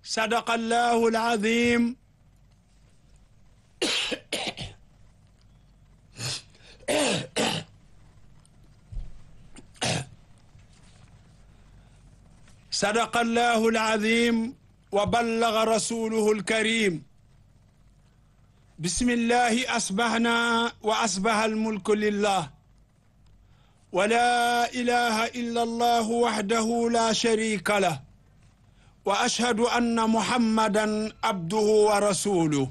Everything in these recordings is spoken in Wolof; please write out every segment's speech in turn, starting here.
صدق الله العظيم صدق الله العظيم وبلغ رسوله الكريم بسم الله أصبحنا وأصبح الملك لله ولا إله إلا الله وحده لا شريك له وأشهد أن محمدا عبده ورسوله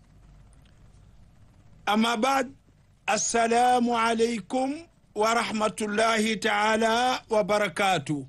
أما بعد السلام عليكم ورحمة الله تعالى وبركاته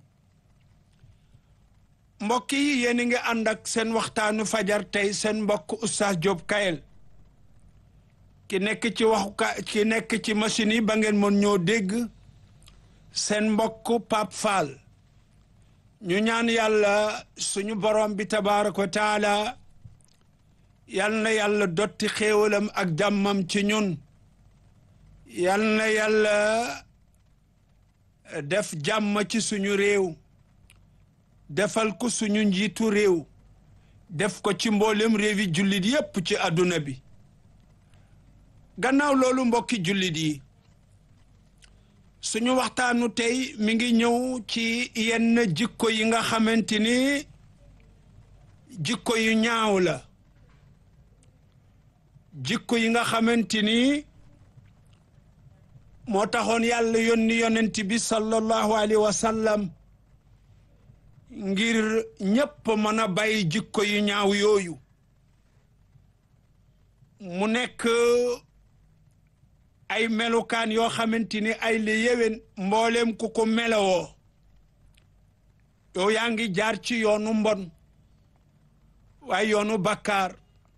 mbokk yi yéen a ngi ànd ak seen waxtaanu fajar tey seen mbokk Oustaz Diop Kayel ki nekk ci waxuka ki nekk ci machine yi ba ngeen mën ñoo dégg seen mbokk Pape Fall ñu ñaan yàlla suñu borom bi tabaaraka wa taala yal na yàlla dotti xéewalam ak jàmmam ci ñun yal na yàlla def jàmm ci suñu réew defal ko suñu njiitu réew def ko ci mboolem réewi jullit yépp ci àdduna bi gannaaw loolu mbokki jullit yi suñu waxtaanu tey mi ngi ñëw ci yenn jikko yi nga xamante ni jikko yu ñaaw la jikko yi nga xamante ni moo taxoon yàlla yónni yonent bi sallallahu alayhi wa sallam ngir ñépp mën a bàyyi jikko yu ñaaw yooyu mu nekk ay melukaan yoo xamante ni ay li yéwén mbooleem ku ko melowoo yow yaa ngi jaar ci yoonu mbon waaye yoonu bakkaar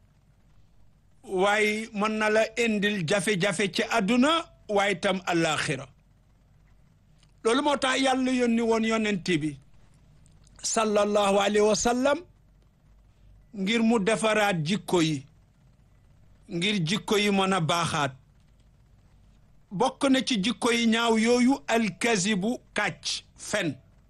waaye mën na la indil jafe-jafe ci àdduna waaye tam àllaaxira loolu moo tax yàlla yónni woon yonent bi sallallahu alayhi wa sallam ngir mu defaraat jikko yi ngir jikko yi mën a baaxaat bokk na ci jikko yi ñaaw yooyu alkazibu kàcc fen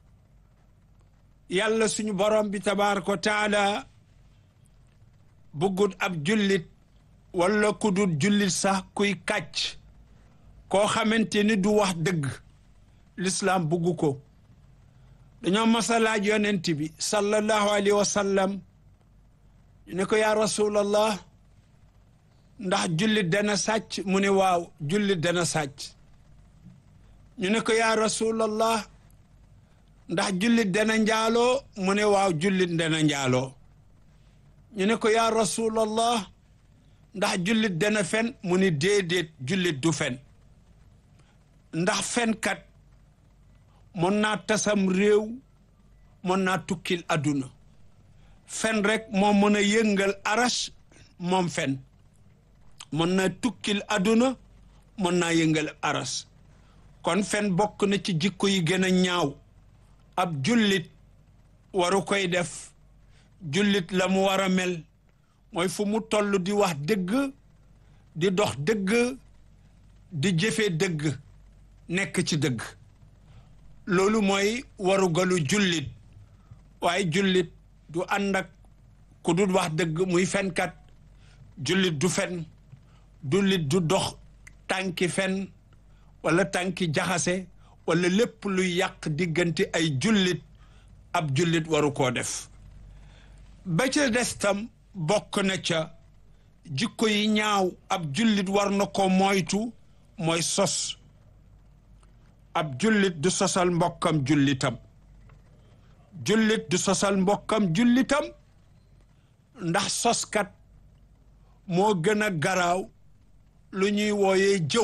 yàlla suñu borom bi tabaaraka wa taala bëggut ab jullit wala ku dul jullit sax kuy kàcc koo xamante ni du wax dëgg lislaam bugg ko dañoo masalaaj yonent bi sallallahu alayhi wa sallam ñu ne ko yaa rasulallah ndax jullit dana sàcc mu ne waaw jullit dana sàcc ñu ne ko yaa rasulallah ndax jullit dana njaaloo mu ne waaw jullit dana njaaloo ñu ne ko yaa rasulallah ndax jullit dana fen mu ne déedéet jullit du fen ndax fenkat mën naa tasam réew mën naa tukkil àdduna fen rek moo mën a yëngal aras moom fen mën naa tukkil àdduna mën naa yëngal aras kon fen bokk na ci jikko yi gën a ñaaw ab jullit waru koy def jullit la mu war a mel mooy fu mu toll di wax dëgg di dox dëgg di jëfe dëgg nekk ci dëgg loolu mooy warugalu jullit waaye jullit du ànd ak ku dul wax dëgg muy fenkat jullit du fen jullit du dox tànki fen wala tànki jaxase wala lépp luy yàq diggante ay jullit ab jullit waru koo def ba ca des tam bokk na ca jikko yi ñaaw ab jullit war na ko moytu mooy sos ab jullit du sosal mbokkam jullitam jullit du sosal mbokkam jullitam ndax soskat moo gën a garaaw lu ñuy wooyee jëw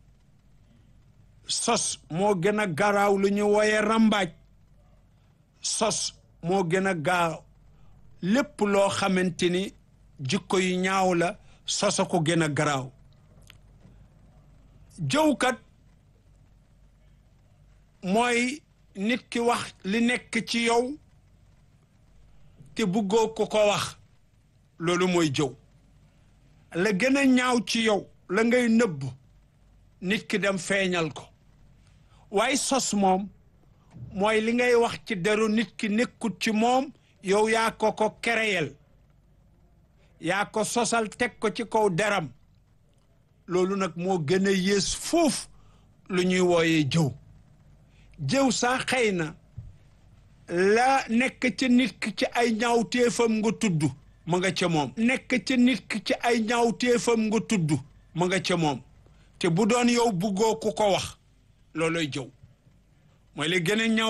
sos moo gën a garaaw lu ñuy wooyee rambaaj sos moo gën a gaaw lépp loo xamante ni jikko yu ñaaw la sosa ko gën a garaaw jëwkat mooy nit ki wax li nekk ci yow te bëggoo ko ko wax loolu mooy jëw la gën a ñaaw ci yow la ngay nëbb nit ki dem feeñal ko waaye sos moom mooy li ngay wax ci deru nit ki nekkut ci moom yow yaa ko ko kereyel yaa ko sosal teg ko ci kaw deram loolu nag moo gën a yées foofu lu ñuy wooyee jëw jëw sax xëy na la nekk ca nit ki ci ay ñaawteefam nga tudd mu nga ca moom nekk ca nit ki ci ay ñaawteefam nga tudd mu nga ca moom te bu doon yow buggoo ku ko wax looloy jëw mooy li gën a ñaaw